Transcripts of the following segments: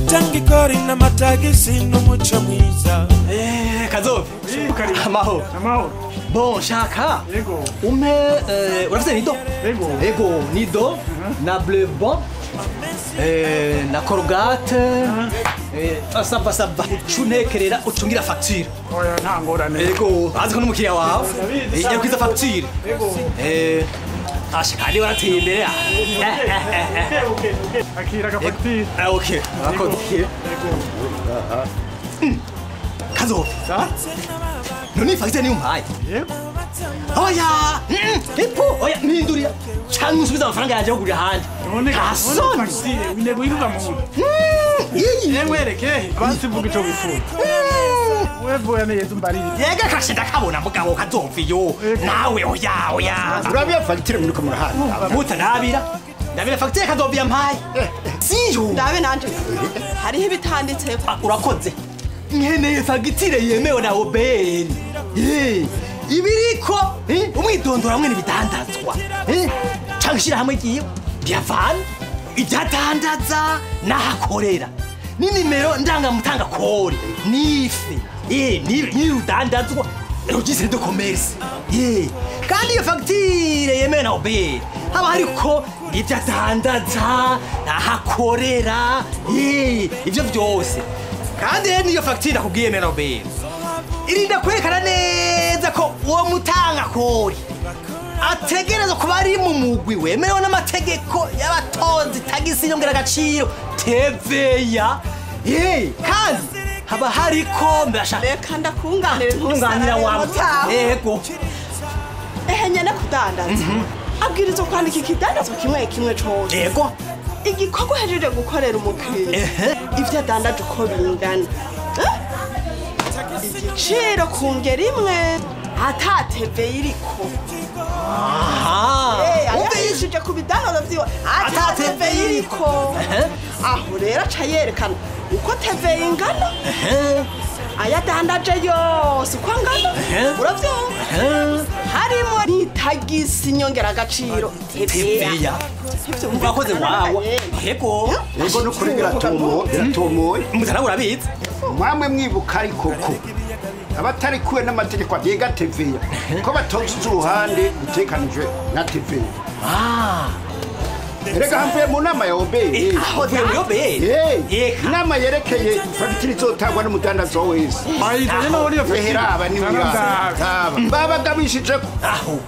gutanga ikori n'amatagisi n'umuco mwiza Eh, kazobe amahoro amahoro bon shaka yego umpe eh, urafite nido yego ego nido na bleu bon eh, na corogate eh, saba saba ucuntekerera ucungira facture oya nta ngorane ego azi ko n'umukiriya wawe Ndabizi, ijya kwiza facture yego eh, asha kandi warateye imbere ah. Okay, okay, okay. akira agafagitire Ah, ok urakoze kazobe sa none iyi facture niyo umpaye yego oya mm, ipo oya mpindurira cyangwa usubize amafaranga yanjye yo kugura ahandi none nta none soni fagitire intego yiruka mu nda iyi yemwereke basivuga ico wifuza wevuye neza umbarire yega kashe ndakabona mugabo kazomviyo nawe oya oya urabiya fagitire muri kumurahanda mutarabira ndabira fagitire kazomviya mpaye siyo ndabe nanje hariho ibitanditseho Ah, urakoze nkeneye fagitire yemewe na obn ibiriko eh, umwidondoro hamwe n'ibidandazwa eh, canke ishirahamwe ryiwe ryavana ibyadandaza n'ahakorera ni nimero ndangamutanga kore nife eh, ni- n'irudandazwa registre de commerce eh, kandi iyo fagitire yemewe na obn haba hariko ibyo adandaza n'ahakorera eh, ivyo vyose kandi rero niyo fagitire akubwiye meroberi irinda kwerekana neza ko uwo mutanga kori ategereza kuba ari mu mugwi wemerewe n'amategeko y'abatonzi tagisi nyongeragaciro teveya ye kandi haba hariko mbashaka reka ndakunganire kunganira wawe yego ehe nyene kudandaza abwirizwa kwandika ikidandazwa kimwe kimwe cose yego igikorwa uhejeje gukorera umukiriya Ehe. ivyo adandaje uko bingana Eh? igiciro ku ngero imwe atateve iriko aha Eh, Umve ayahishije ku bidandazo vyiwe Atateve atateve iriko Ehe. aho rero aca yerekana uko teve ingana Ehe, ayadandaje yose uko angana Ehe. uravyumva ehe. harimo n'itagisi nyongeragaciro teveya teveya urakoze wawe yego yego nukuri biratomoye biratomoye mutana urabizi mwamwe mwibuka ariko ko abatari kuwe n'amategeko agenga teveya ko batoza uruhande rutekanijwe na teveya ah erega hamvuye mu nama ya obeye uvuye muri oberi Eka. inama yerekeye fagitire izotangwa n'umudandazo wese bayizanye naho niyo ehera aba ni wiraba babagabishije ko aho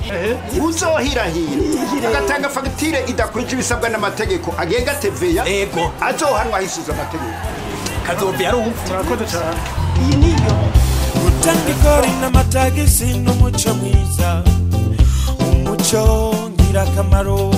uzohirahira agatanga fagitire idakwije ibisabwa n'amategeko agenga teveya Ego. azohanwa hisuza amategeko kazovi yarumva murakoze cyane iyi niyo gutanga ikori n'amatagisi n'umuco mwiza umuco ngirakamaro